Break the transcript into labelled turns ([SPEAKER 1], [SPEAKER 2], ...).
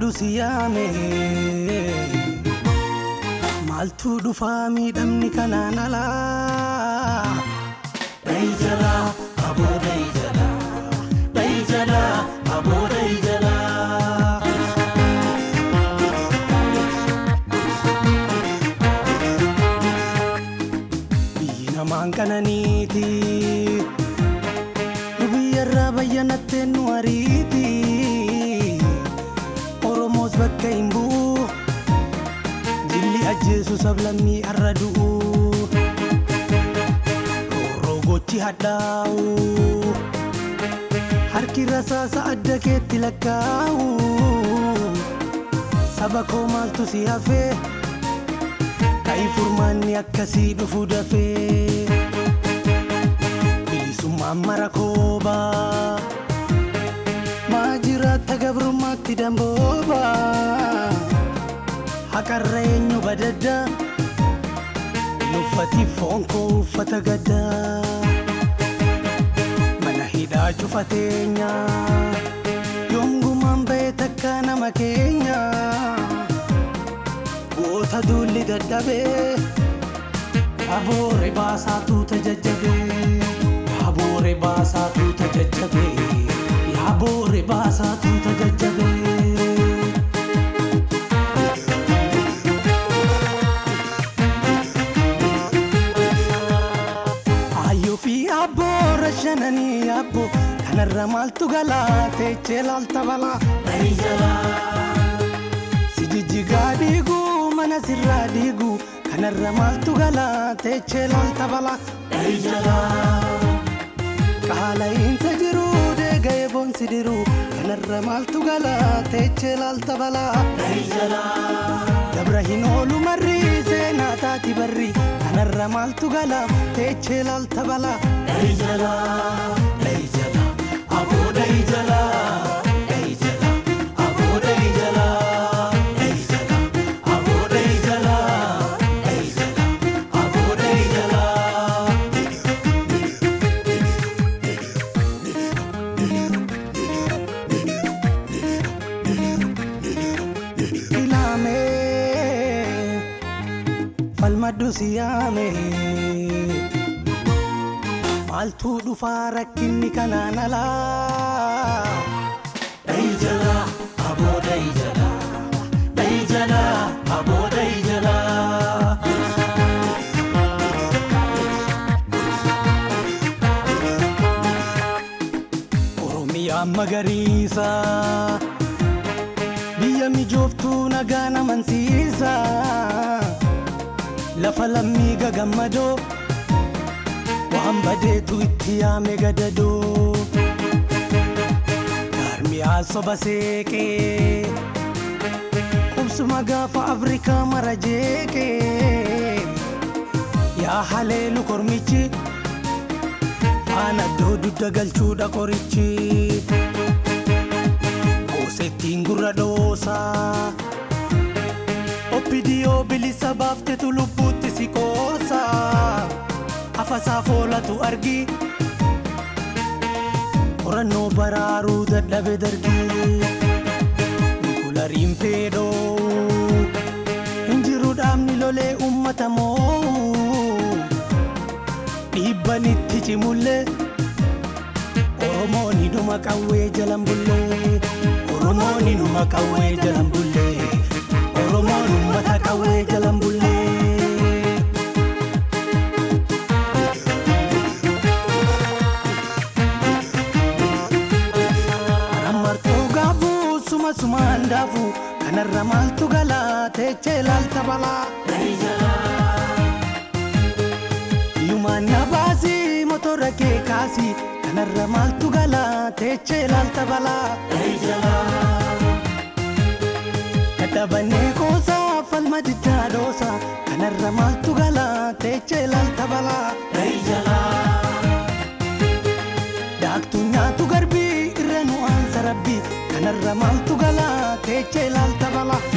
[SPEAKER 1] falmadhu si yaame maaltu dhufaa miidhamni kanaan alaa dhayi jalaa aboo dhayi jalaa dhayi jalaa aboo dhayi jalaa. biyyi namaan qananiiti nu biyyarraa bayyanattee nu ariiti oromoos bakka hin bu'u jilli ajjeesu sablammii arra du'u roorroo gochi hadhaa'u harki rasaasa adda keetti lakkaa'u saba koo maaltu si hafee Ka'i furmaanni akkasii dhufu dafee bilisummaan mara koobaa maa jiraata gabrummaatti dambooba haqarra eenyu badadda hin uffati foon koo uffata gaddaa mana hidhaa cufateenya yoomgumaan ba'e takka nama keenya. goota duulli dadhabee yaboore baasaatu tajajjabee yaboore baasaatu tajajjabee yaboore baasaatu tajajjabee. Ayyoo fi abboora shananii abbo kanarra maaltu galaa teechee laalta balaa. Si jijjigaa dhiiguu mana sirraa dhiigu kanarra maaltu galaa teechee laalta balaa. Qaala'iinsa jiru deega'ee boonsi diru kanarra maaltu galaa teechee laalta balaa. Dabra hin oolu marri seenaa taati barri kanarra maaltu galaa teechee laalta balaa. Aboo dhayi jalaa. Dhayi jalaa. Aboo dhayi jalaa. Dhayi jalaa. Aboo dhayi jalaa. Dhayi jalaa. Aboo dhayi jalaa. Ilaamee falmadhu si yaame maaltu dhufaa rakkinni kanaan alaa. Dhayi jalaa aboo dhayi jalaa dhayi jalaa aboo dhayi jalaa. Oromiyaan magariisa biyya mijooftuu nagaa namansiisa lafa lammii gagammadoo waan badeetu itti yaame gadadoo jaarmiyaa soba seeqee qubsuma gaafa afrikaa mara jeeqee yaa haleelu kormichi faana iddoo dudda galchuudha qorichi goosettiin gurra dhoosaa obbidiyoo bilisa baaftetu lubbuutti si qoosaa afasaa foolatu argi qorannoo baraaruu dadhabe dargii nikulariin feedhoo hinjiru dhaabni lolee ummata moo dhiibbanitti cimullee oromoon hidhuma qawwee jalan bullee oromoon hidhuma qawwee jalan bullee oromoon ummata qawwee jalan bullee. Martuu gaafuu suma sumaan daafuu kanarra maaltu galaa teechee laalta balaa. Yumaan na baasii motora kee kaasii kanarra maaltu galaa teechee laalta balaa. Dadhabannee qoosaa falma diddaa dhoosaa kanarra maaltu galaa teechee laalta balaa. Daaktuu nyaatu garbii irra nu aansa rabbii kanarra maaltu galaa teechee laalta balaa.